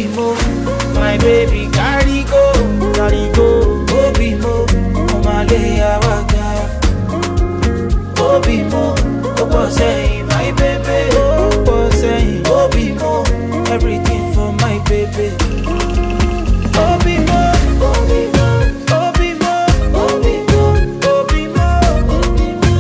Obi mo, my baby carry go, carry go. Obi mo, omale awaga. Obi mo, opo sẹ́yìn, my baby. Opo sẹ́yìn, Obi mo, everything for my baby. Obi mo, Obi mo, Obi mo, Obi mo, Obi mo, Obi mo.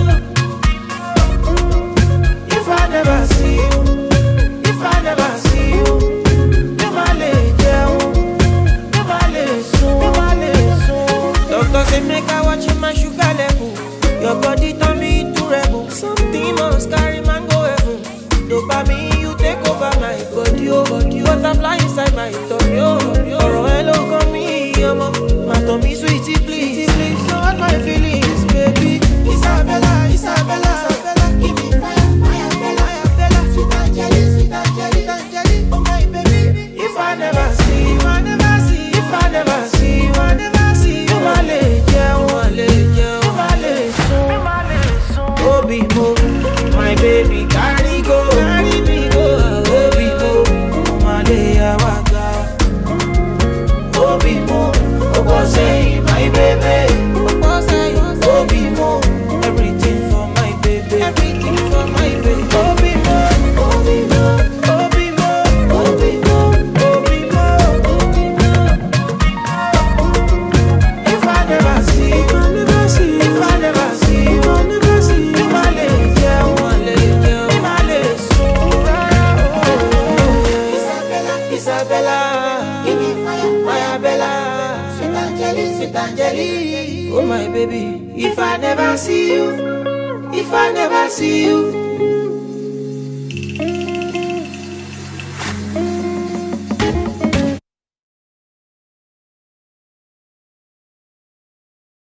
If I never see you, if I never see you, mi ma le jẹun, mi ma le sùn, mi ma le sùn. Doctor say make I watch my sugar level. Your body turn me into rebel. Something must carry man go heaven. Dopamine you take over my body, oh body. Butterfly inside my tummy, oh tummy, oh. Ọ̀rọ̀ ẹ ló kàn mí, ọmọ. Má tàn mí sweetie please, please. Don't hurt my feelings, baby. Isabella, Isabella, Isabella, give me fire, fire, Bella, fire, Bella. Sweet Angeli, sweet Angeli, sweet Angeli, oh my baby. If I never see, if I never see, if I never see, if I never see, you ma le jẹun, ma le jẹun, ma le sùn, ma le sùn. Obi mo, my baby carry go, carry me go. Obi mo, ma le awaga. Obi mo, opo sẹ́yìn, my baby. Opo sẹ́yìn, Obi mo, everything for my baby. Everything for my baby. Obi mo, Obi mo, Obi mo, Obi mo, Obi mo, Obi mo. If I never see, if I never see, if I never see, if I never see, mi ma le jẹun, ma le jẹun, mi ma le sùn rárá. Isabella, Isabella, give me fire, fire, Bella. Sweet Angeli, sweet Angeli, oh my baby. If I never see you, if I never see you,